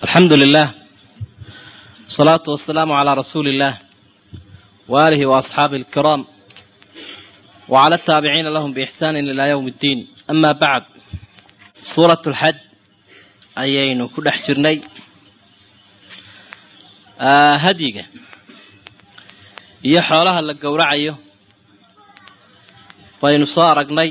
alxamdu lilah asalaatu wasalaamu calaa rasuuli illah waaalihi waasxaabihi alkiraam wacala ataabiciina lahum biixsaanin ilaa yowmi ddiin ama bacd suurat lxaj ayaynu ku dhex jirnay hadyiga iyo xoolaha la gowracayo baynu soo aragnay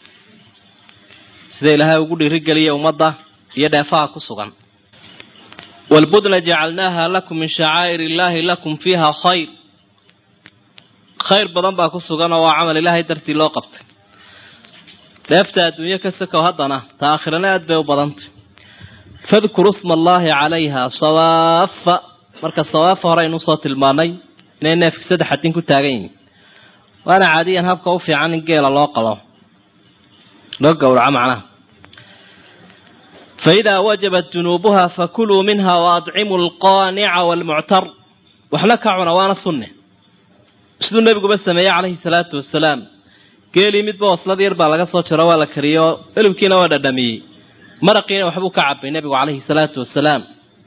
sida ilaahay ugu dhiirigeliya ummadda iyo dheefaha ku sugan wlbudna jacalnaaha lakum min shacaa'ir illaahi lakum fiiha khayr khayr badan baa ku sugan oo waa camal ilaahay dartii loo qabtay dheefta adduunyo ka sakow haddana ta aakhirana aad bay u badantay fadkuru sma allaahi calayha sawaafa marka sawaafa hore aynu usoo tilmaanay inay neefki saddex adin ku taagan yihiin waana caadiyan habka u fiican in geela loo qabo loo gowraco macnaha faidaa wajabat junuubuha fakuluu minha waadcimu alqaanica waalmuctar waxna ka cuna waana sunne siduu nebiguba sameeyey calayhi salaatu wasalaam geelii midba waslad yar baa laga soo jaro waa la kariyo elibkiina waa dhadhamiyey maraqiina waxbuu ka cabay nebigu calayhi salaatu wasalaam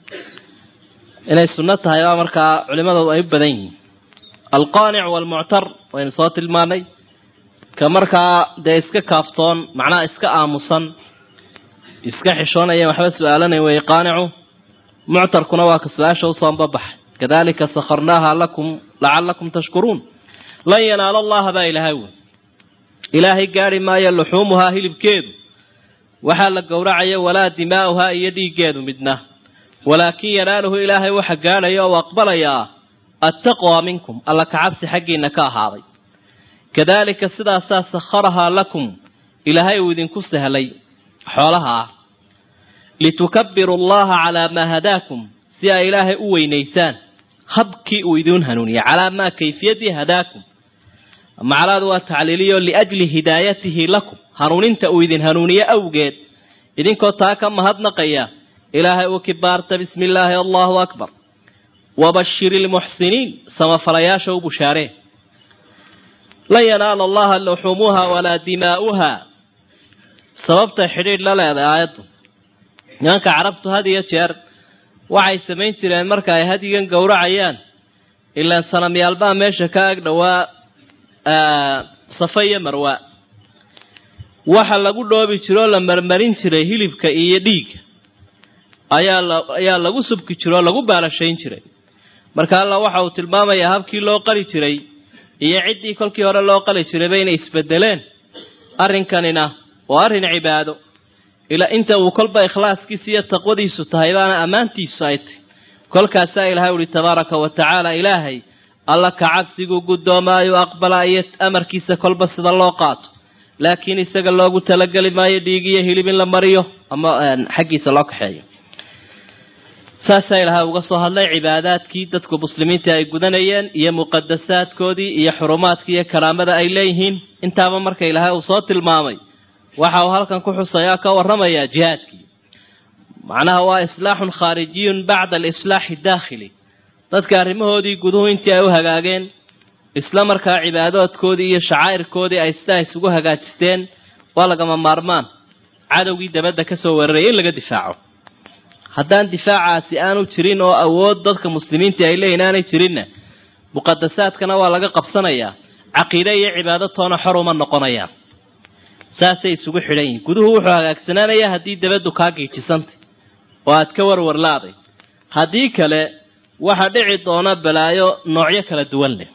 inay sunno tahay baa markaa culimadoodu ay u badan yihiin alqaanic waalmuctar waynu soo tilmaanay ka markaa dee iska kaaftoon macnaha iska aamusan iska xishoonayeen waxba su-aalanayn weeye qaanicu muctarkuna waa ka su-aasha usoo babaxay kadalika sakharnaaha lakum lacalakum tashkuruun lan yanaala allaha baa ilaahay wey ilaahay gaari maayo luxuumuhaa hilibkeedu waxaa la gowracaya walaa dimaa'uhaa iyo dhiiggeedu midna walaakin yanaaluhu ilaahay waxa gaadhaya oo aqbalayaa attaqwa minkum alla kacabsi xaggiina ka ahaaday kadalika sidaasaa sakharahaa lakum ilaahay uu idinku sahlay xoolaha ah litukabiru allaha calaa maa hadaakum si ay ilaahay u weynaysaan habkii uu idiin hanuuniyey calaa maa kayfiyadii hadaakum macalaadu waa tacliiliyo liajli hidaayatihi lakum hanuuninta uu idin hanuuniye awgeed idinkoo taa ka mahadnaqaya ilaahay uu kibaarta bismi illaahi allahu akbar wabashiri lmuxsiniin samafalayaasha u bushaaree lan yanaala allaha luxumuuha walaa dimaa'uha sababtay xidhiidh la leedahay aayaddu nimanka carabtu had iyo jeer waxay samayn jireen marka ay hadyigan gowracayaan ilaan sanamyaalbaa meesha ka ag dhowaa safa iyo marwa waxa lagu dhoobi jiro oo la marmarin jiray hilibka iyo dhiigga ayaa la ayaa lagu subki jiro oo lagu baalashayn jiray marka alla waxa uu tilmaamayaa habkii loo qali jiray iyo ciddii kolkii hore loo qali jirayba inay isbedeleen arrinkanina waa arrin cibaado ilaa inta uu kolba ikhlaaskiisa iyo taqwadiisu tahay baana ammaantiisu ay tahy kolkaasaa ilaahay uhi tabaaraka wa tacaala ilaahay alla ka cabsigu guddoomaayo aqbala iyo amarkiisa kolba sida loo qaato laakiin isaga loogu talageli maayo dhiigiyo hilib in la mariyo ama xaggiisa loo kaxeeyo saasaa ilaahay uga soo hadlay cibaadaadkii dadku muslimiinta ay gudanayeen iyo muqadasaadkoodii iyo xurumaadkii iyo karaamada ay leeyihiin intaaba marka ilaahay uu soo tilmaamay waxa uu halkan ku xusayaa ka warramayaa jihaadkii macnaha waa islaaxun khaarijiyun bacda alislaaxi daakhili dadka arrimahoodii guduhu intii ay u hagaageen isla markaa cibaadoodkoodii iyo shacaa'irkoodii ay sidaa isugu hagaajisteen waa lagama maarmaan cadowgii dabadda ka soo weeraraya in laga difaaco haddaan difaacaasi aanu jirin oo awood dadka muslimiinta ay leeyihin aanay jirinna muqadasaadkana waa laga qabsanayaa caqiide iyo cibaado toona xor uma noqonayaan saasay isugu xidhan yihiin guduhu wuxuu hagaagsanaanayaa haddii dabaddu kaa giijisantay oo aad ka warwarlaaday haddii kale waxaa dhici doona balaayo noocyo kala duwan leh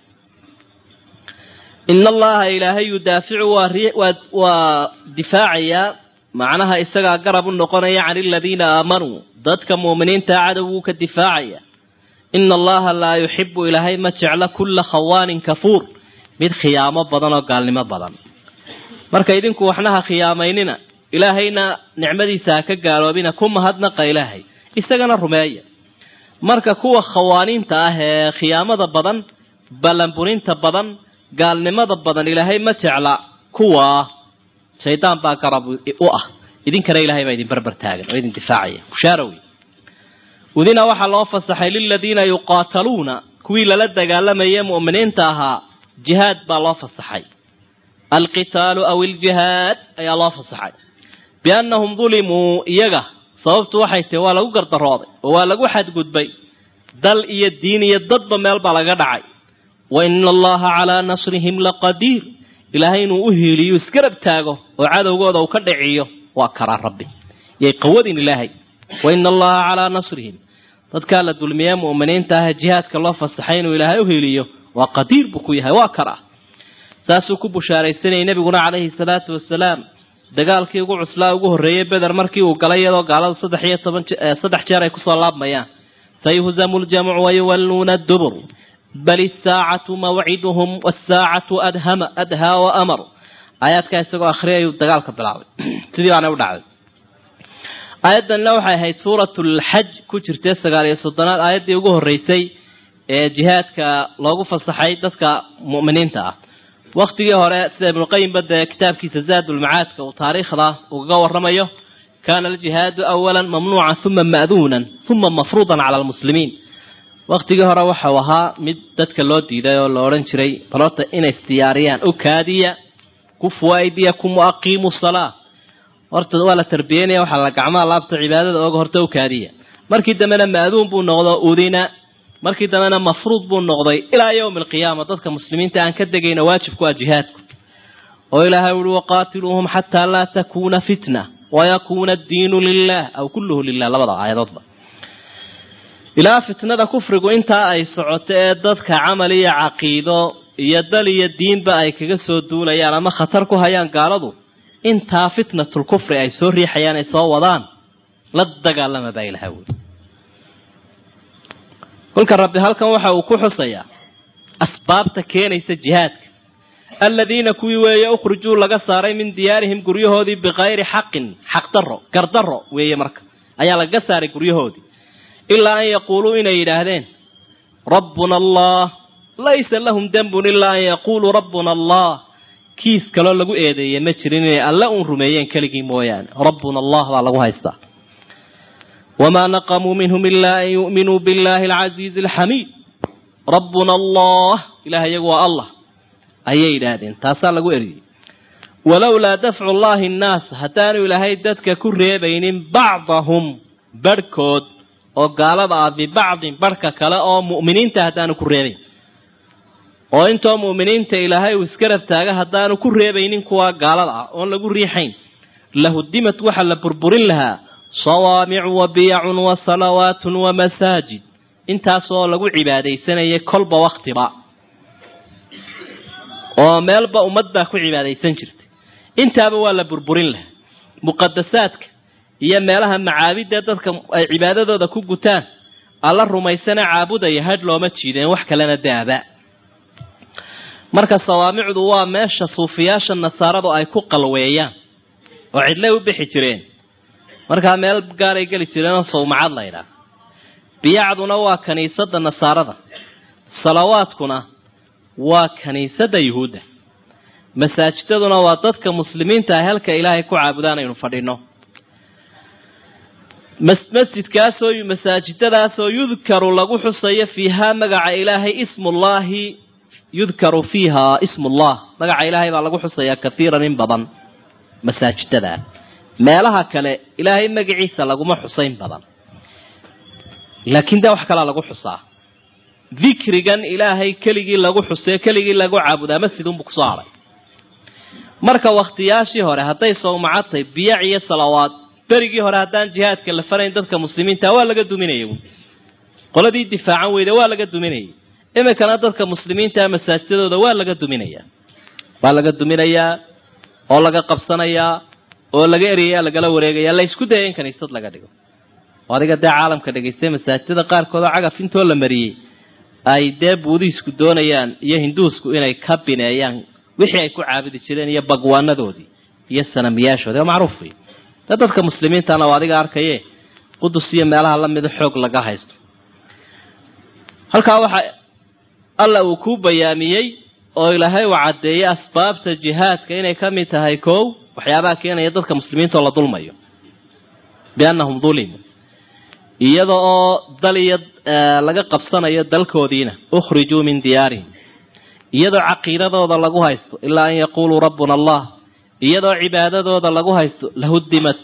ina allaha ilaahay yudaaficu waa difaacayaa macnaha isagaa garab u noqonaya can aladiina aamanuu dadka muuminiintaa cadowguu ka difaacaya ina allaha laa yuxibu ilaahay ma jecla kulla khawaanin kafuur mid khiyaamo badan oo gaalnimo badan marka idinku waxnaha khiyaamaynina ilaahayna nicmadiisa ha ka gaaloobina ku mahadnaqa ilaahay isagana rumeeya marka kuwa khawaaniinta ah ee khiyaamada badan ballanburinta badan gaalnimada badan ilaahay ma jecla kuwa shaydaan baa garab u ah idinkana ilahay baa idin barbar taagan oo idin difaacaya bushaara wey udina waxaa loo fasaxay liladiina yuqaataluuna kuwii lala dagaalamayay mu'miniinta ahaa jihaad baa loo fasaxay alqitaalu aw iljihaad ayaa loo fasaxay biannahum dulimuu iyaga sababtu waxay tahi waa lagu gardarooday oo waa lagu xadgudbay dal iyo diin iyo dadba meel baa laga dhacay wa ina allaha calaa nasrihim laqadiir ilaahay inuu u hiiliyo isgarab taago oo cadowgooda uu ka dhiciyo waa karaa rabbi yay qawadin ilaahay wa ina allaha calaa nasrihim dadkaa la dulmiye mu'miniinta ah jihaadka loo fasaxay inuu ilaahay u hiiliyo waa qadiir buu ku yahay waa karaa saasuu ku bushaaraysanayay nebiguna calayhi salaatu wasalaam dagaalkii ugu cuslaa ugu horreeyey beder markii uu galay iyadoo gaaladu saddex iyo toban saddex jeer ay kusoo laabmayaan sayuhzamu ljamcu wayuwalluuna dubur bal isaacatu mawciduhum wasaacatu adhama adhaa wa amar aayaadkaa isagoo akhriyayuu dagaalka bilaabay sidii baana u dhacday aayaddanna waxay ahayd suuratulxaj ku jirtay sagaal iyo soddonaad aayaddii ugu horreysay ee jihaadka loogu fasaxay dadka mu'miniinta ah waktigii hore sida ibnuqayimba dee kitaabkiisa zaadulmacaadka uu taariikhda ugaga waramayo kaana aljihaadu awalan mamnuucan uma ma'duunan uma mafruudan cala almuslimiin waktigii hore waxau ahaa mid dadka loo diiday oo la odhan jiray balota inay isdiyaariyaan u kaadiya ku fuwaidiyakum waaqiimu salaa horta waa la tarbiyeynaya waxaa la gacmaha laabta cibaadada ooga horta u kaadiya markii dambena ma'duun buu noqdo udina markii dambena mafruud buu noqday ilaa yowmi alqiyaama dadka muslimiinta aan ka degayna waajibku waa jihaadku oo ilaahay uhi waqaatiluuhum xataa laa takuuna fitna wayakuuna addiinu lilah aw kulluhu lilah labada aayadoodba ilaa fitnada kufrigu intaa ay socoto ee dadka camal iyo caqiido iyo dal iyo diinba ay kaga soo duulayaan ama khatar ku hayaan gaaladu intaa fitnatul kufri ay soo riixayaan ay soo wadaan la dagaalama baa ilaha wuli kolka rabbi halkan waxa uu ku xusayaa asbaabta keenaysa jihaadka aladiina kuwii weeye ukhrijuu laga saaray min diyaarihim guryahoodii bikayri xaqin xaqdarro gardarro weeye marka ayaa lagaga saaray guryahoodii ilaa an yaquuluu inay yidhaahdeen rabbuna allah laysa lahum dembun ilaa an yaquuluu rabbuna allah kiis kaloo lagu eedeeye ma jirin inay alle uun rumeeyeen keligii mooyaane rabbuna allah baa lagu haystaa wamaa naqamuu minhum ilaa an yu'minuu billahi alcasiizi alxamiid rabbuna allah ilaah iyagu waa allah ayay yidhaahdeen taasaa lagu eriyey walowlaa dafcu llahi annaas haddaanu ilaahay dadka ku reebaynin bacdahum barhkood oo gaalada ah bibacdin barhka kale oo mu'miniinta haddaanu ku reebayn oo intoo mu'miniinta ilaahay uu iska rabtaaga haddaanu ku reebaynin kuwa gaalada ah oon lagu riixayn lahudimad waxaa la burburin lahaa sawaamicu wa biyacun wa salawaatun wa masaajid intaasoo lagu cibaadaysanayay kolba waktiba oo meelba ummad baa ku cibaadaysan jirtay intaaba waa la burburin lahaa muqadasaadka iyo meelaha macaabidee dadka ay cibaadadooda ku gutaan alla rumaysana caabudaya hadh looma jiideen wax kalena daaba marka sawaamicdu waa meesha suufiyaasha nasaaradu ay ku qalweeyaan oo cidlay u bixi jireen markaa meel gaaray geli jireenoo sawmacad la ydhaah biyacduna waa kiniisadda nasaarada salawaadkuna waa kiniisadda yuhuudda masaajidaduna waa dadka muslimiinta ah halka ilaahay ku caabudaan aynu fadhino masjidkaasoo masaajidadaasoo yudkaru lagu xusayo fiihaa magaca ilaahay ismullaahi yudkaru fiiha ismullah magaca ilaahay baa lagu xusayaa kathiiran in badan masaajidada meelaha kale ilaahay magaciisa laguma xusayn badan laakiin dee wax kalaa lagu xusaa dikrigan ilaahay keligii lagu xusee keligii lagu caabudaa masjidunbu kusoo haray marka wakhtiyaashii hore hadday sawmacadtay biyac iyo salawaad berigii hore haddaan jihaadka la farayn dadka muslimiinta waa laga duminaya qoladii difaacan weyda waa laga duminayay iminkana dadka muslimiintaa masaajidadooda waa laga duminayaa waa laga duminayaa oo laga qabsanayaa oo laga eriyaya lagala wareegaya la isku daya in kaniisad laga dhigo oo adiga dee caalamka dhegaystay masaajidada qaarkood oo cagaf intoo la mariyey ay dee buudiisku doonayaan iyo hinduusku inay ka bineeyaan wixii ay ku caabudi jireen iyo bagwaanadoodii iyo sanamiyaashoodii oo macruuf wey dee dadka muslimiintana oo adiga arkaye qudus iyo meelaha lamida xoog laga haysto halkaa waxaa alla uu ku bayaamiyey oo ilaahay uu caddeeyey asbaabta jihaadka inay ka mid tahay kow waxyaabaha keenaya dadka muslimiinta oo la dulmayo biannahum dulimuu iyada oo dal iyo laga qabsanayo dalkoodiina ukhrijuu min diyaarihim iyadoo caqiidadooda lagu haysto ilaa an yaquuluu rabbuna allah iyadoo cibaadadooda lagu haysto lahudimat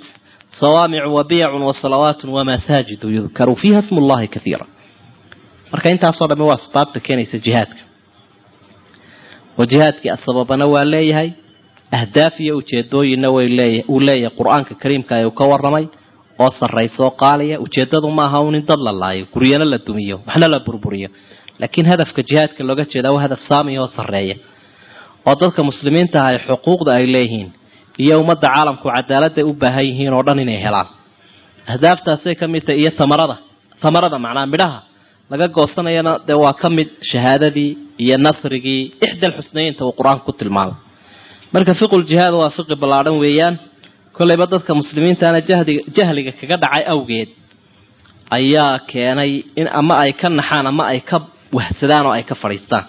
sawaamicu wa biyacun wa salawaatun wa masaajidu yudkaru fiiha smu llahi kaiira marka intaasoo dhamme waa asbaabta keenaysa jihaadka oo jihaadkii asababana waa leeyahay ahdaaf iyo ujeedooyinna way leeya uu leeyahay qur-aanka kariimka ee uu ka warramay oo sarraysoo qaaliya ujeeddadu maaha un in dad la laayo guryana la dumiyo waxna la burburiyo laakiin hadafka jihaadka looga jeedaa waa hadaf saamiya oo sarreeya oo dadka muslimiinta ah ay xuquuqda ay leeyihiin iyo ummadda caalamku cadaaladday u baahan yihiin oo dhan inay helaan ahdaaftaasay ka mid tahay iyo tamarada tamarada macnaa midhaha laga goosanayana dee waa ka mid shahaadadii iyo nasrigii ixdal xusnaynta uu qur-aanku ku tilmaamay marka fiquljihaad waa fiqi ballaadhan weeyaan kollayba dadka muslimiintaana jahdiga jahliga kaga dhacay awgeed ayaa keenay in ama ay ka naxaan ama ay ka wahsadaan oo ay ka fadhiistaan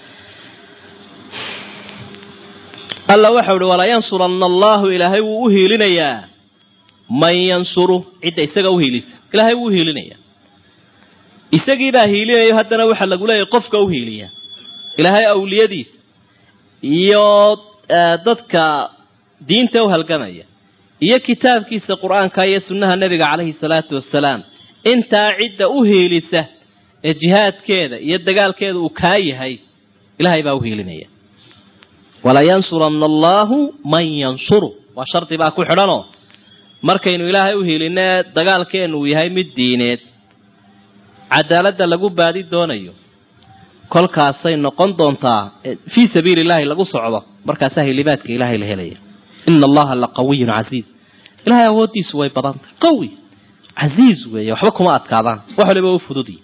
alla waxau uhi walaa yansuranna allahu ilaahay wuu u hiilinayaa man yansuru cidda isaga u hiilisa ilaahay wuu u hiilinayaa isagiibaa hiilinayo haddana waxaa lagu leeyahay qofka u hiiliya ilaahay awliyadiisa iyo dadka diinta u halgamaya iyo kitaabkiisa qur-aanka iyo sunnaha nebiga calayhi salaatu wasalaam intaa cidda u hiilisa ee jihaadkeeda iyo dagaalkeeda uu kaa yahay ilaahay baa u hiilinaya walayansuranna allaahu man yansuru waa shardi baa ku xidhanoo markaynu ilaahay u hiilinee dagaalkeennu uu yahay mid diineed cadaaladda lagu baadi doonayo kolkaasay noqon doontaa fii sabiili illaahi lagu socdo markaasaa hilibaadka ilaahay la helaya ina allaha la qawiyun casiiz ilahay awooddiisu way badantay qawi casiiz weeye waxba kuma adkaadaan wax waliba u fududiy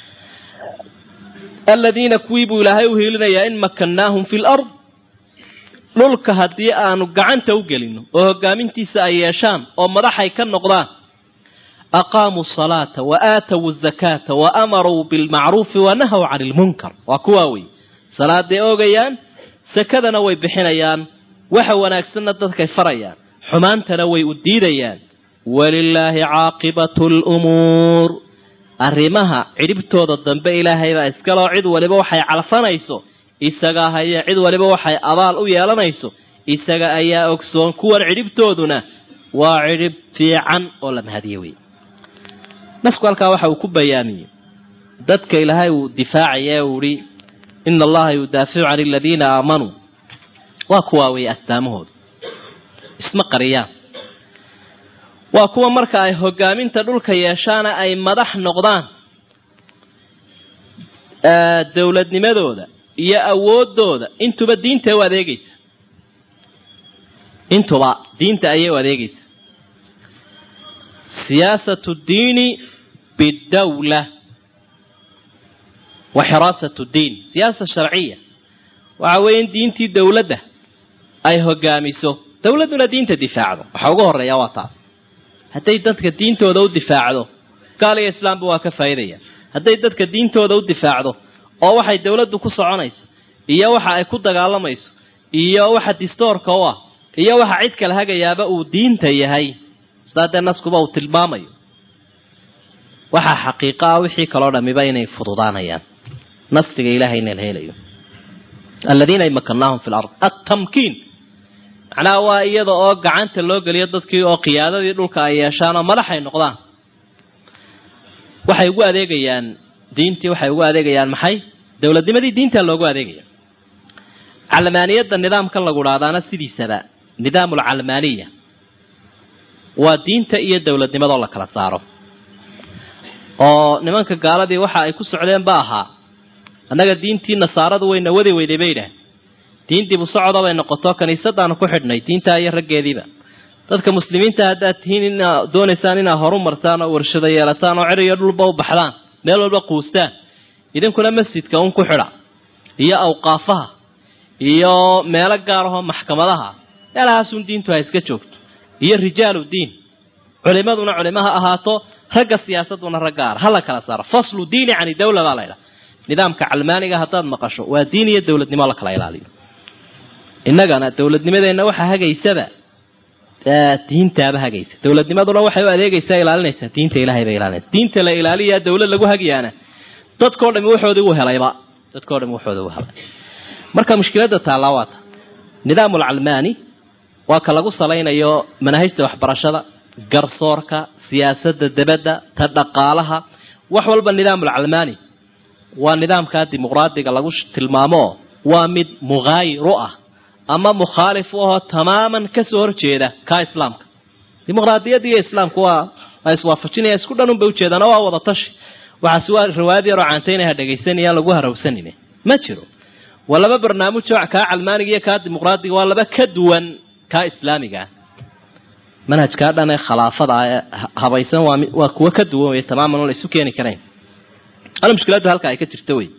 aladiina kuwii buu ilaahay u hiilinayaa in makannaahum fi lard dhulka haddii aanu gacanta u gelino oo hogaamintiisa ay yeeshaan oo madaxay ka noqdaan aqaamuu salaata wa aatawu zakaata wa amaruu bilmacruufi wa nahaw cani ilmunkar waa kuwaa wey salaaday oogayaan sakadana way bixinayaan waxa wanaagsanna dadkay farayaan xumaantana way u diidayaan walilaahi caaqibatu lumuur arrimaha cidhibtooda dambe ilaahaybaa iskaloo cid waliba waxay calfanayso isagaa haya cid waliba waxay abaal u yeelanayso isaga ayaa ogsoon kuwan cidhibtooduna waa cidhib fiican oo la mahadiye wey nasku halkaa waxa uu ku bayaamiyey dadka ilaahay uu difaacaya uu ihi ina allaha yudaaficu can aladiina aamanuu waa kuwaa weeye astaamahooda isma qariyaan waa kuwa marka ay hogaaminta dhulka yeeshaana ay madax noqdaan dowladnimadooda iyo awoodooda intuba diinta u adeegaysa intuba diinta ayay u adeegaysa siyaasatu diini bidawla wa xiraasatu diin siyaasa sharciya waxa weeye in diintii dowladda ay hogaamiso dowladduna diinta difaacdo waxaa ugu horeeya waa taas hadday dadka diintooda u difaacdo gaal iyo islaamba waa ka faa'iidaya hadday dadka diintooda u difaacdo oo waxay dowladdu ku soconayso iyo waxa ay ku dagaalamayso iyo waxa distoorka u ah iyo waxa cid kala hagayaaba uu diinta yahay sidaa dee naskuba uu tilmaamayo waxaa xaqiiqo ah wixii kaloo dhamiba inay fududaanayaan nasriga ilahayna la helayo aladiina imakannaahum fi lard attamkiin macnaha waa iyada oo gacanta loo geliyo dadkii oo qiyaadadii dhulka ay yeeshaan oo madaxay noqdaan waxay ugu adeegayaan diintii waxay ugu adeegayaan maxay dowladnimadii diinta loogu adeegaya calmaaniyadda nidaamkan lagu dhahdaana sidiisaba nidaam alcalmaaniya waa diinta iyo dowladnimadoo la kala saaro oo nimanka gaaladii waxa ay ku socdeen ba ahaa annaga diintii nasaaradu wayna wadi weyday bay idhaah diin dib u socda bay noqoto kaniisadaanu ku xidhnay diintaa iyo raggeediiba dadka muslimiinta haddaad tihiin inaa doonaysaan inaad horu martaan oo warshado yeelataan oo cer iyo dhulba u baxdaan meel walba quustaan idinkuna masjidka un ku xidha iyo awqaafaha iyo meelo gaar ahoo maxkamadaha meelahaasun diintu ha iska joogto iyo rijaalu diin culimaduna culimo ha ahaato ragga siyaasaduna rag gaara ha la kala saaro faslu diini cani dawla baa laydhaha nidaamka calmaaniga haddaad maqasho waa diin iyo dowladnimo la kala ilaaliyo innagana dowladnimadeenna waxaa hagaysaba diintaaba hagaysa dowladnimaduna waxay u adeegaysaa ilaalinaysaa diinta ilahay bay ilaalinaysa diinta la ilaaliyaa dowlad lagu hagayaana dadkao dhami waxoodii u helayba dadkao dhami waxooda u helay marka mushkiladda taallaa waa ta nidaamul calmaani waa ka lagu salaynayo manaahijta waxbarashada garsoorka siyaasadda debadda ta dhaqaalaha wax walba nidaamul calmaani waa nidaamkaa dimuqraadiga lagu tilmaamo waa mid muhaayir u ah ama mukhaalif u ahoo tamaaman kasoo horjeeda kaa islaamka dimuqraadiyadda iyo islaamku waa waa iswaafajinaya isku dhan un bay ujeedaan oo waa wada tashi waxaasi waa riwaayad yaroo caantaynaha dhegaysanayaan lagu harawsanin ma jiro waa laba barnaamij oo kaa calmaaniga iyo kaa dimuqraadiga waa laba ka duwan kaa islaamiga ah manhajkaa dhan ee khalaafada ee habaysan waa waa kuwo ka duwan wey tamaaman oo la isu keeni karayn ala mushkiladdu halka ay ka jirta wey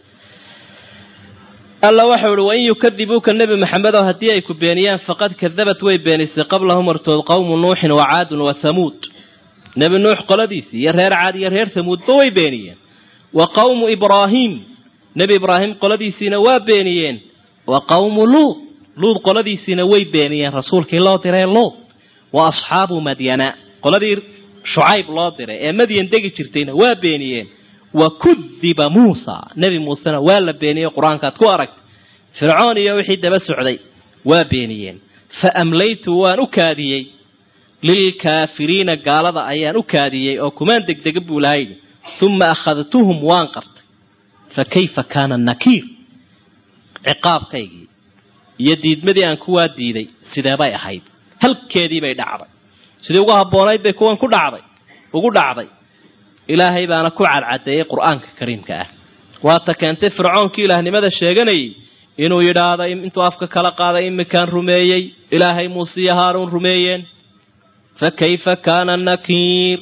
alla waxau ihi wain yukadibuuka nebi maxamedow haddii ay ku beeniyaan faqad kadabat way beenisay qablahum hortood qowmu nuuxin wa caadun wa hamuud nebi nuux qoladiisii iyo reer caad iyo reer hamuudba way beeniyeen wa qowmu ibraahiim nebi ibraahim qoladiisiina waa beeniyeen wa qowmu luud luud qoladiisiina way beeniyeen rasuulkii loo diray luud wa asxaabu madyana qoladii shucayb loo diray ee madyan degi jirtayna waa beeniyeen wa kudiba muusa nebi muusena waa la beeniyey qur-aankaad ku aragtay fircoon iyo wixii daba socday waa beeniyeen fa amlaytu waan u kaadiyey lilkaafiriina gaalada ayaan u kaadiyey oo kumaan degdega buu laha yidhi uma akhadtuhum waan qartay fa kayfa kaana nakiir ciqaabkaygii iyo diidmadii aan kuwaa diiday sideebay ahayd halkeedii bay dhacday sidii ugu habboonayd bay kuwan ku dhacday ugu dhacday ilaahay baana ku cadcadeeyey qur-aanka kariimka ah waata keentay fircoonkii ilaahnimada sheeganayay inuu yidhaahdo intuu afka kala qaaday imikaan rumeeyey ilaahay muuse iyo haaruun rumeeyeen fa kayfa kaana nakiir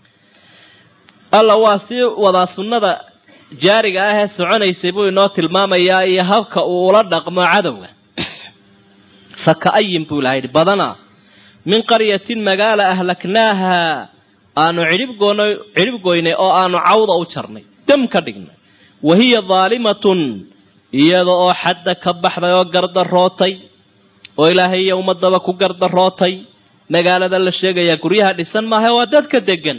alla waa sii wadaa sunnada jaariga ah ee soconaysay buu inoo tilmaamayaa iyo habka uu ula dhaqmo cadowga fa ka-ayin buu ilaha yidhi badanaa min qaryatin magaala ahlaknaaha aanu cidhibgoon cidhib goynay oo aanu cawda u jarnay dam ka dhignay wa hiya daalimatun iyada oo xadda ka baxday oo gardarootay oo ilaahay iyo ummadaba ku gardarootay magaalada la sheegayaa guryaha dhisan maaha waa dadka degan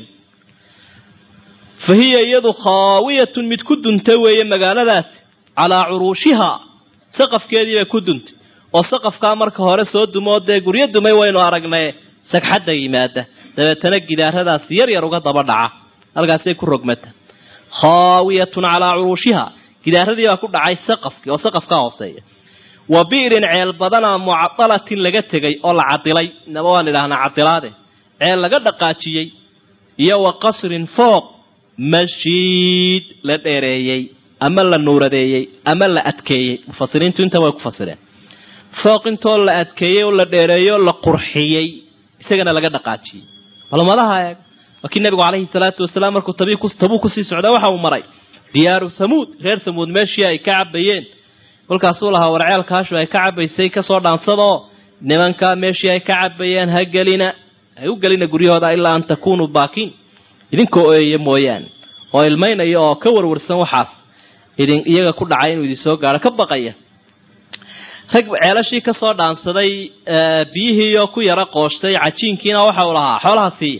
fa hiya iyadu khaawiyatun mid ku duntay weeye magaaladaasi calaa curuushihaa saqafkeedii bay ku duntay oo saqafkaa marka hore soo dumoo dee guryo dumay waynu aragnay sagxadda yimaada dabeetana gidaaradaas yar yar uga daba dhaca halkaasay ku rogmata khaawiyatun calaa curuushihaa gidaaradii baa ku dhacay saqafkii oo saqafkaa hooseeya wa bi'rin ceel badanaa mucadalatin laga tegay oo la cadilay inaba waan idhahnaa cadilaade ceel laga dhaqaajiyey iyo wa qasrin fooq mashiid la dheereeyey ama la nuuradeeyey ama la adkeeyey mufasiriintu inta way ku fasireen fooq intoo la adkeeyey oo la dheereeyo la qurxiyey isagana laga dhaqaajiyey balmadaha eeg waa kii nabigu calayhi salaatu wasalaam markuu tabuu kusii socda waxa uu maray diyaaru thamuud reer thamuud meeshii ay ka cabayeen kolkaasuu lahaa warceelkaashu ay ka cabaysay kasoo dhaansadaoo nimankaa meeshii ay ka cabayeen ha gelina ha u gelina guryahooda ilaa an takunuu baakiin idinkoo ooyaya mooyaane oo ilmaynaya oo ka warwarsan waxaas idin iyaga ku dhacay inuu idin soo gaaro ka baqaya rag ceelashii kasoo dhaansaday biyihiioo ku yara qooshtay cajiinkiina waxa uu lahaa xoolaha siiya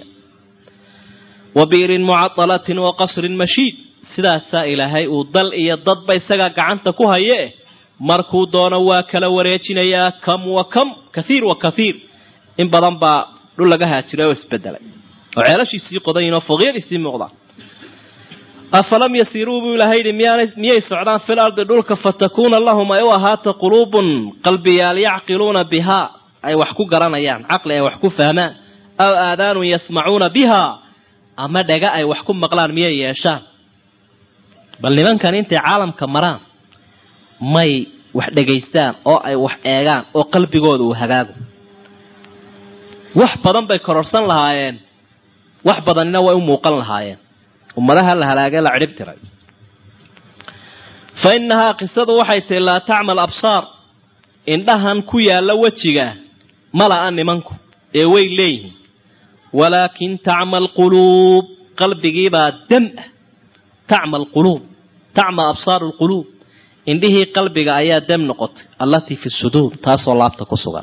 wa biirin mucadalatin wa qasrin mashiid sidaasaa ilaahay uu dal iyo dadba isagaa gacanta ku haye markuu doono waa kala wareejinayaa kam wa kam kathiir wa kathiir in badan baa dhul laga haajiray oo isbedelay oo ceelashiisii qodayin oo fooqyadiisii muuqdaan afalam yasiiruu buu ilahay yidhi miyaanay miyay socdaan fil ardi dhulka fatakuuna lahum ay u ahaata quluubun qalbiyaal yacqiluuna bihaa ay wax ku garanayaan caqli ay wax ku fahmaan aw aadaanun yasmacuuna bihaa ama dhega ay wax ku maqlaan miyay yeeshaan bal nimankan intay caalamka maraan may wax dhegaystaan oo ay wax eegaan oo qalbigooda uu hagaago wax badan bay kororsan lahaayeen wax badanina way u muuqan lahaayeen ummadaha la halaagay la cidhib tiray fa innahaa qisadu waxay tahi laa tacmal absaar indhahan ku yaalla wejiga mala-a nimanku ee way leeyihiin walaakin tacma alquluub qalbigiibaa dam ah tacma alquluub tacma absaaru alquluub indhihii qalbiga ayaa dam noqotay allatii fi suduur taasoo laabta ku sugan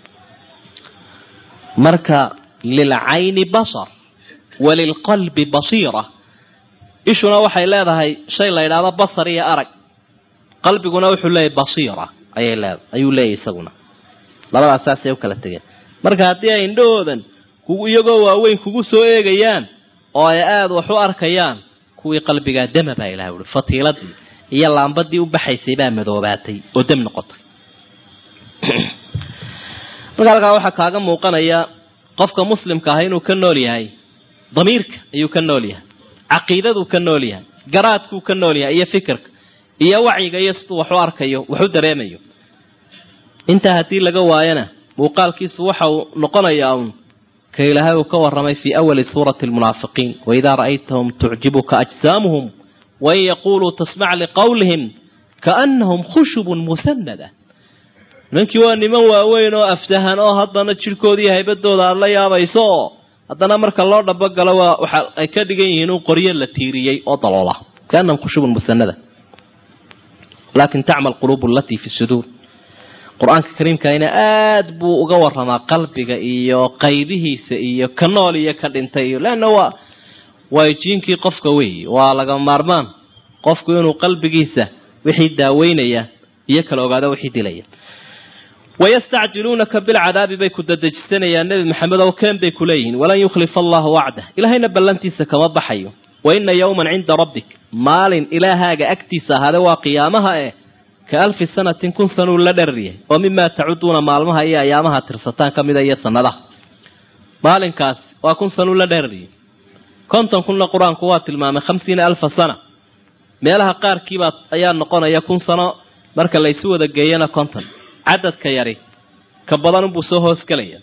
marka lilcayni basar walilqalbi basiira ishuna waxay leedahay shay la yidhaahdo basar iyo arag qalbiguna wuxuu leeyahy basiira ayay leedahay ayuu leeyahy isaguna labadaas saasay u kala tegeen marka haddii ay indhahoodan iyagoo waaweyn kugu soo eegayaan oo ay aada wax u arkayaan kuwii qalbigaa dama baa ilahay uhi fatiiladii iyo laambadii u baxaysay baa madoobaatay oo dam noqotay marka halkaa waxaa kaaga muuqanaya qofka muslimka ah inuu ka nool yahay damiirka ayuu ka nool yahay caqiidaduu ka nool yahay garaadkuu ka nool yahay iyo fikirka iyo wacyiga iyo siduu wax u arkayo wax u dareemayo intaa haddii laga waayana muuqaalkiisu waxa uu noqonayaa uun ka ilaahay uu ka warramay fii awali suurati almunaafiqiin waidaa ra'aytahum tucjibuka ajsaamuhum wain yaquuluu tasmac liqowlihim kaannahum khushubun musanada nimankii waa niman waaweyn oo aftahan oo haddana jidhkoodii haybadooda aada la yaabayso oo haddana marka loo dhabagalo waa waxa ay ka dhigan yihiin un qoryo la tiiriyey oo daloola kaannahum khushubun musanada laakin tacmal quluubu alatii fi suduur qur-aanka kariimkaina aada buu uga waramaa qalbiga iyo qaybihiisa iyo ka nool iyo ka dhintay iyo leanna waa waa jiinkii qofka weeye waa laga maarmaan qofku inuu qalbigiisa wixii daaweynaya iyo kala ogaado wixii dilaya wayastacjiluunaka bilcadaabi bay ku dadejisanayaan nebi maxamed oo keen bay ku leeyihiin walan yukhlifa allahu wacdah ilaahayna ballantiisa kama baxayo wa ina yowman cinda rabbik maalin ilaahaaga agtiisa ahaade waa qiyaamaha eh ka alfi sanatin kun sanuu la dheraryahay oo mimaa tacuduuna maalmaha iyo ayaamaha tirsataan ka mida iyo sanadaha maalinkaas waa kun sanuu la dheraryahay konton kunna qur-aanku waa tilmaamay khamsiina alfa sana meelaha qaarkiibaa ayaa noqonaya kun sano marka laysu wada geeyana konton cadadka yari ka badan unbuu soo hoosgelaya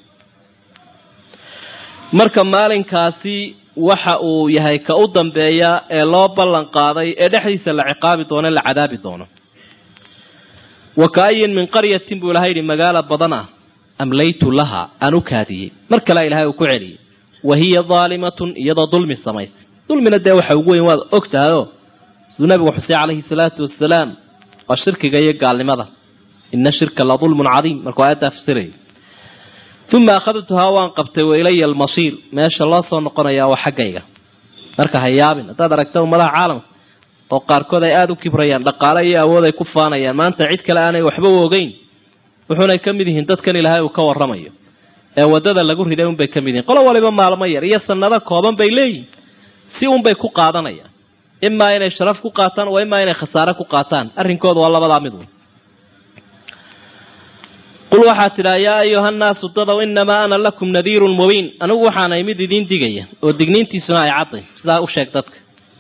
marka maalinkaasi waxa uu yahay ka u dambeeya ee loo ballan qaaday ee dhexdiisa la ciqaabi doono la cadaabi doono wa kaayin min qaryatin buu ilahay yidhi magaalo badan ah amlaytu laha aan u kaadiyey mar kale ilahay uu ku celiyey wa hiya daalimatun iyadoo dulmi samaysay dulmina dee waxa ugu weyn waad og tahayoo siduu nabigu xusey calayhi salaatu wasalaam waa shirkiga iyo gaalnimada ina shirka la dulmun cadiim markuu aayaddaa fasirayay uma akhadtuhaa waan qabtay wa ilaya almasiir meesha loo soo noqonayaa waa xaggayga marka ha yaabin haddaad aragta ummadaha caalamka oo qaarkood ay aada u kibrayaan dhaqaale iyo awood ay ku faanayaan maanta cid kale aanay waxba u ogeyn wuxuunay ka mid yihiin dadkan ilaahay uu ka warramayo ee waddada lagu riday unbay ka mid yihiin qolo waliba maalmo yar iyo sanado kooban bay leeyihin si unbay ku qaadanayaan imaa inay sharaf ku qaataan waa imaa inay khasaare ku qaataan arrinkooda waa labadaa mid wey qul waxaa tidhaa yaa ayuha nnaasu dadow inamaa ana lakum nadiirun mubiin anigu waxaanay mid idiin digaya oo digniintiisuna ay cadday sidaa u sheeg dadka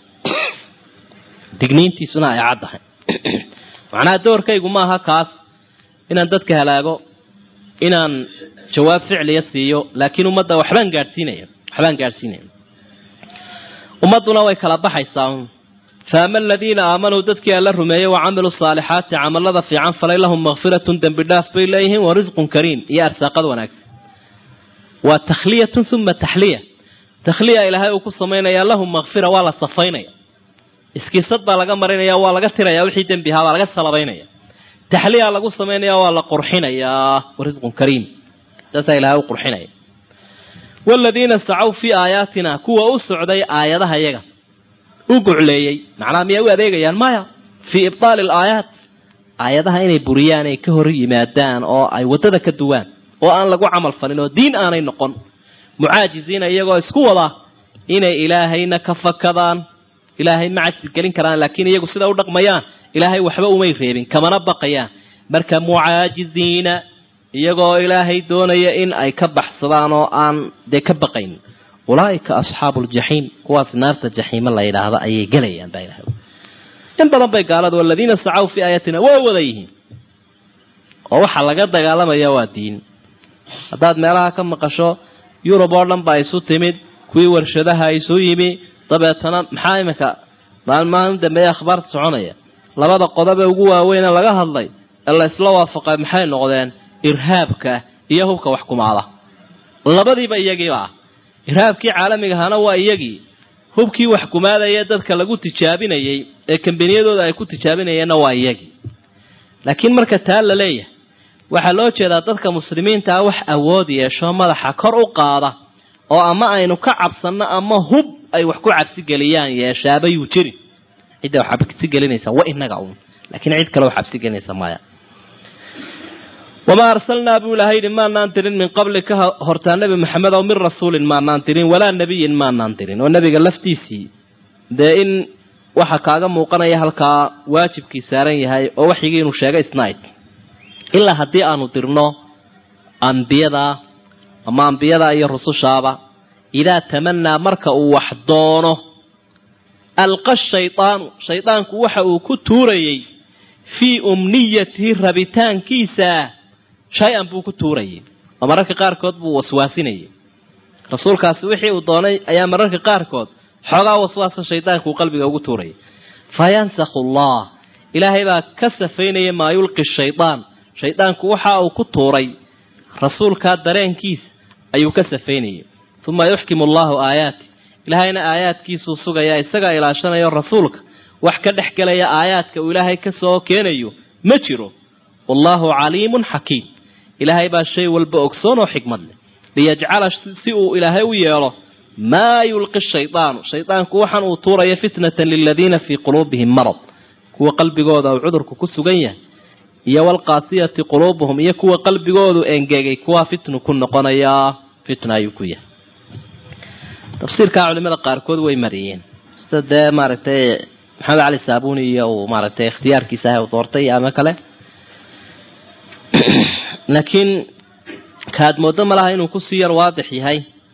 digniintiisuna ay caddahay macnaha doorkaygu maaha kaas inaan dadka halaago inaan jawaab ficliya siiyo laakiin ummadda waxbaan gaadhsiinaya waxbaan gaadhsiinaya ummadduna way kala baxaysaa faama aladiina aamanuu dadkii alla rumeeyey wa camiluu saalixaati camalada fiican falay lahum makfiratun dembi dhaaf bay leeyihiin wa risqun kariim iyo arsaaqad wanaagsan waa takhliyatun uma taxliya takhliya ilaahay uu ku samaynayaa lahum makfira waa la safaynaya iskiisad baa laga marinaya waa laga tiraya wixii dembi ahaa baa laga salabaynaya taxliya lagu samaynaya waa la qurxinayaa wa risqun kariim saasaa ilahay u qurxinaya waladiina sacaw fii aayaatina kuwa u socday aayadaha yaga u gucleeyey macnaha miyay u adeegayaan maya fii ibtaali alaayaat aayadaha inay buriyaan ay ka hor yimaadaan oo ay waddada ka duwaan oo aan lagu camal falin oo diin aanay noqon mucaajiziina iyagoo isku wada inay ilaahayna ka fakadaan ilaahay ma cajsi gelin karaan laakiin iyagu sida u dhaqmayaan ilaahay waxba umay reebin kamana baqayaan marka mucaajiziina iyagoo ilaahay doonaya in ay ka baxsadaan oo aan dee ka baqayn ulaaika asxaabu ljaxiim kuwaas naarta jaxiime la yidhaahdo ayay gelayaan baa ilahay in badan bay gaaladu aladiina sacaw fii aayatina waa wada yihiin oo waxaa laga dagaalamaya waa diin haddaad meelaha ka maqasho yurub oo dhan baa isu timid kuwii warshadaha isu yimi dabeetana maxaa iminka maalmahan dambeeye akhbaarta soconaya labada qodobe ugu waaweyne laga hadlay ee la isla waafaqay maxay noqdeen irhaabka iyo hubka wax kumaada labadiiba iyagiiba ah irhaabkii caalamiga ahaana waa iyagii hubkii wax kumaadaya dadka lagu tijaabinayey ee kambaniyadooda ay ku tijaabinayeenna waa iyagii laakiin marka taa la leeyahay waxaa loo jeedaa dadka muslimiintaa wax awood yeesho madaxa kor u qaada oo ama aynu ka cabsanno ama hub ay wax ku cabsigeliyaan yeeshaabayuu jirin cidda wax cabsigelinaysa wa inaga uun laakiin cid kale wax cabsigelinaysa maya wamaa arsalnaa buu ilahay yidhi maanaan dirin min qablika hortaa nebi maxamed ow min rasuulin maanaan dirin walaa nebiyin maanaan dirin oo nebiga laftiisii dee in waxa kaaga muuqanaya halkaa waajibkii saaran yahay oo waxyigii inuu sheegay isnayd ilaa haddii aanu dirno ambiyada ama ambiyada iyo rusushaaba idaa tamanaa marka uu wax doono alqa shaydaanu shaydaanku waxa uu ku tuurayey fii umniyatihi rabitaankiisa shay-an buu ku tuurayay oo mararka qaarkood buu waswaasinayay rasuulkaasi wixii uu doonay ayaa mararka qaarkood xoogaa waswaasa shaydaanku uu qalbiga ugu tuurayay fayansakhu allah ilaahay baa ka safaynaya maa yulqi shaydaan shaydaanku waxa uu ku tuuray rasuulkaa dareenkiisa ayuu ka safaynayay uma yuxkimu allahu aayaati ilaahayna aayaadkiisuu sugayaa isagaa ilaashanayo rasuulka wax ka dhex gelaya aayaadka uu ilaahay ka soo keenayo ma jiro wallaahu caliimun xakiim ilaahay baa shay walba ogsoon oo xikmad leh liyajcala si uu ilaahay u yeelo maa yulqi shaydaanu shaydaanku waxaan uu tuuraya fitnatan liladiina fii quluubihim marad kuwa qalbigooda uu cudurku ku sugan yahay iyo walqaasiyati quluubuhum iyo kuwa qalbigoodu engegay kuwaa fitnu ku noqonayaa fitna ayuu ku yahay tafsiirkaa culimada qaarkood way mariyeen sida dee maaragtay maxamed cali saabuni iyo uu maaragtay ikhtiyaarkiisa ah u doortay ama kale laakiin kaad moodo malaha inuu kusii yar waadix yahay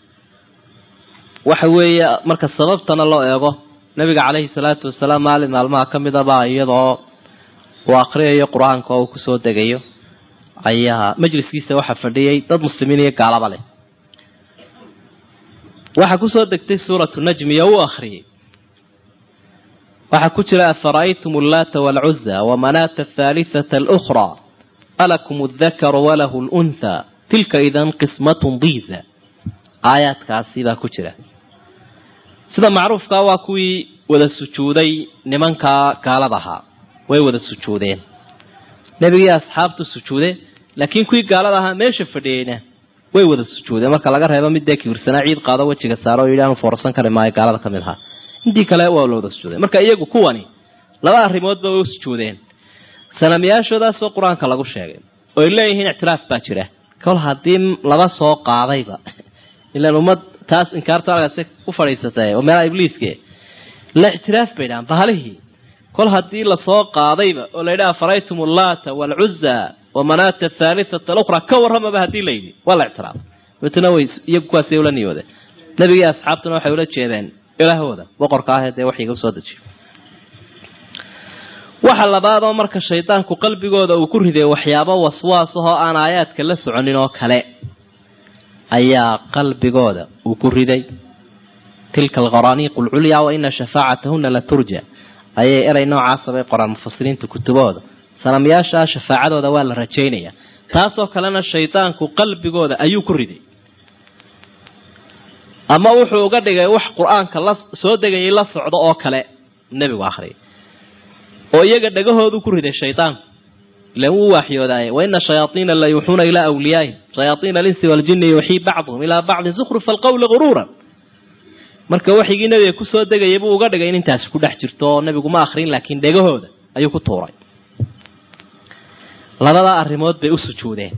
waxa weeye marka sababtana loo eego nabiga caleyhi salaatu wasalaam maalin maalmaha ka mid abaa iyadoo uu akriyayo qur-aanka oo uu kusoo degayo ayaa majliskiisa waxaa fadhiyay dad muslimiin iyo gaalaba leh waxaa kusoo degtay suuratu najmi oo u akhriyey waxaa ku jira afara'aytum allaata waalcuza wamanaata athaalitata alukhraa alakum aldakaru walahu lunthaa tilka idan qismatun diiza aayaadkaasi baa ku jira sida macruufkaa waa kuwii wada sujuuday nimankaa gaalada ahaa way wada sujuudeen nebigii asxaabtu sujuude laakiin kuwii gaalada ahaa meesha fadhiyeyna way wada sujuudeen marka laga reebo mid dee kibirsanaa ciid qaado wejiga saaro oo yidhi aanu foorsan kari maayo gaalada ka mid ahaa intii kale waa la wada sujuudeen marka iyagu kuwani laba arrimoodba way u sujuudeen sanamyaashoodaasoo qur-aanka lagu sheegay oo ay leeyihiin ictiraaf baa jira kol haddii laba soo qaadayba ilaan ummad taas inkaarto algaasi u fadhiisatay oo meelaha ibliiske la ictiraaf bay dhahaan bahalihii kol haddii lasoo qaadayba oo la yidhaha faraytum allaata waalcuza wamanaata athaalitata alukhra ka warramaba haddii la yidhi waa la ictiraaf dabeetana way iyagu kuwaasay ula niyoodeen nebigii asxaabtuna waxay ula jeedeen ilaahooda boqorka ahee dee waxyiga usoo dejiyo waxa labaadoo marka shaydaanku qalbigooda uu ku riday waxyaabo waswaas ahoo aan aayaadka la soconin oo kale ayaa qalbigooda uu ku riday tilka alqaraaniiqu alculyaa wa ina shafaacatahuna la turja ayay eray noocaasa bay qoraan mufasiriinta kutubahooda sanamyaashaa shafaacadooda waa la rajaynaya taasoo kalena shaydaanku qalbigooda ayuu ku riday ama wuxuu uga dhigay wax qur-aanka la soo degayay la socdo oo kale nebigu akhriyay oo iyaga dhagahoodu ku riday shaydaanku ilan wuu waaxyoodaaye waina shayaaiina la yuuxuuna ilaa wliyaahim shayaaiina alinsi waaljini yuuxii bacduhum ilaa bacdin zukhrufa alqawli guruuran marka waxigii nebiga kusoo degayay buu uga dhigay in intaasi ku dhex jirto oo nebigu ma akrin laakiin dhegahooda ayuu ku tuuray labadaa arrimood bay u sujuudeen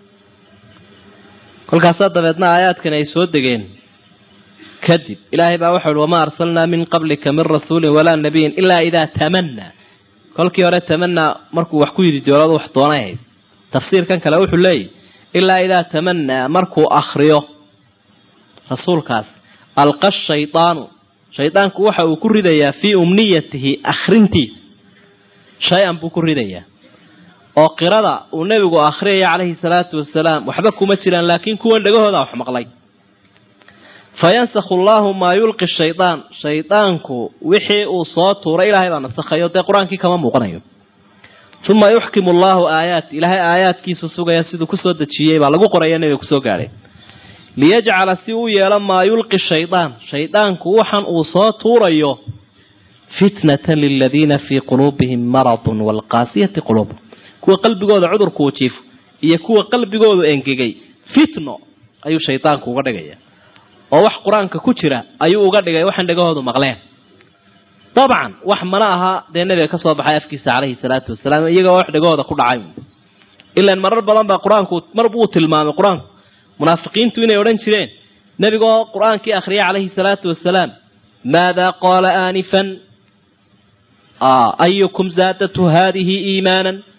kolkaasaa dabeedna aayaadkan ay soo degeen kadib ilaahay baa waxau uhi wamaa arsalnaa min qablika min rasuulin walaa nabiyin ilaa idaa tamanaa kolkii hore tamanaa markuu wax ku yidi dooladu wax doonay ahayd tafsiirkan kale wuxuu leeyahy ilaa idaa tamanaa markuu akriyo rasuulkaas alqa shaydaanu shaydaanku waxa uu ku ridayaa fii umniyatihi akhrintiisa shay-an buu ku ridayaa oo qirada uu nebigu akhriyaya calayhi salaatu wasalaam waxba kuma jiraan laakiin kuwan dhagahooda wax maqlay fayansakhu allahu maa yulqi shaydaan shaydaanku wixii uu soo tuuray ilaahay baa nasakhayo dee qur-aankii kama muuqanayo uma yuxkimu allahu aayaat ilaahay aayaadkiisu sugaya siduu kusoo dejiyey baa lagu qoraya nebiga kusoo gaadhay liyajcala si uu yeelo maa yulqi shaydaan shaydaanku waxan uu soo tuurayo fitnatan liladiina fii quluubihim maradun waalqaasiyati quluubuhum kuwa qalbigooda cudurku uu jiifo iyo kuwa qalbigoodu engegay fitno ayuu shaydaanku uga dhigaya oo wax qur-aanka ku jira ayuu uga dhigay waxaan dhagahoodu maqleen dabcan wax mana aha dee nebiga ka soo baxay afkiisa calayhi salaatu wasalaam iyagoo wax dhagahooda ku dhacay ilaan marar badan baa qur-aanku mar buu tilmaamay qur-aanku munaafiqiintu inay odhan jireen nebigoo qur-aankii akhriyay calayhi salaatu wasalaam maadaa qaala aanifan ayukum zaadatu haadihi iimaanan